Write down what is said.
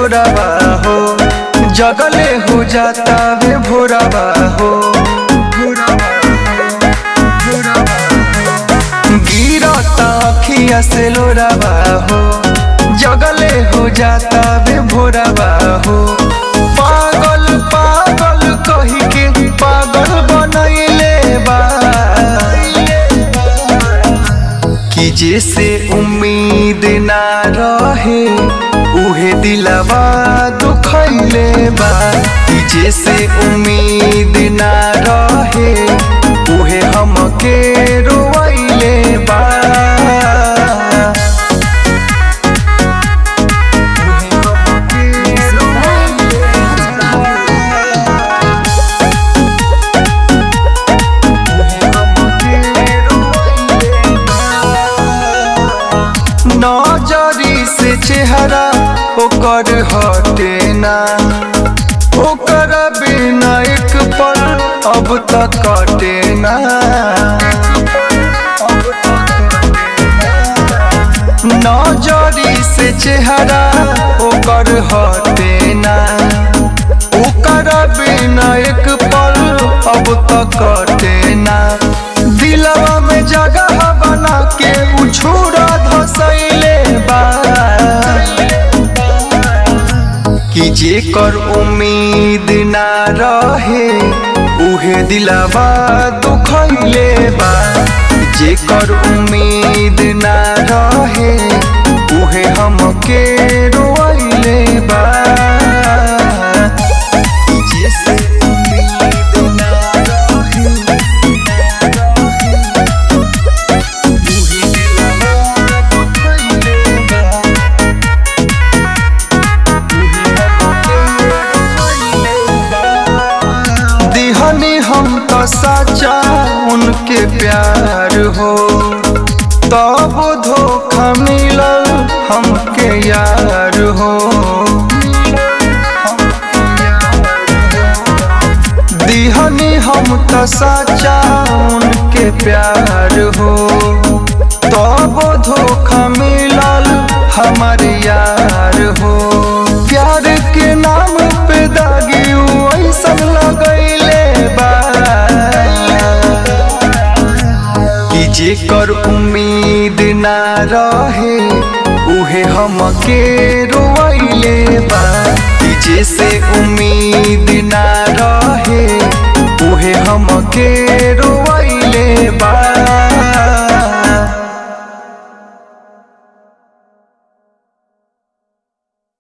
लोरावा हो जगले हो जाता वे भोरावा हो गिरता अखिया से लोरावा हो जगले हो जाता वे भोरावा हो पागल पागल कही के पागल बनैले बा कि जैसे उम्मीद ना रहे उहे दिलवा दुखैले बा कि जैसे उम्मीद ना रहे उहे हमके रोवैले बा उहे हमके रोवैले नजरी से चेहरा ओकर हटे ना ओकर बिना एक पल अब तक कटे ना नजरी से चेहरा ओकर हटे ना ओकर बिना एक पल अब तक कटे ना दिलवा में जगह बना के उछूरा धसैले बा कि जेकर उम्मीद ना रहे उहे दिलवा दुखैले बा जेकर उम्मीद ना रहे उहे हमके रोइले बा कि जैसे उम्मीद ना रहे उहे दिलवा दुखैले बा दिहनी हम तो सच्चा उनके प्यार हो तब धोखा मिलल हमके यार हो दिहनी हम तो सच्चा उनके प्यार हो तब धोखा मिलल हमार यार हो प्यार के नाम पे दागी ऐसन लगैले बा कि जेकर उम्मीद ना रहे उहे हमके रोइले बा कि जैसे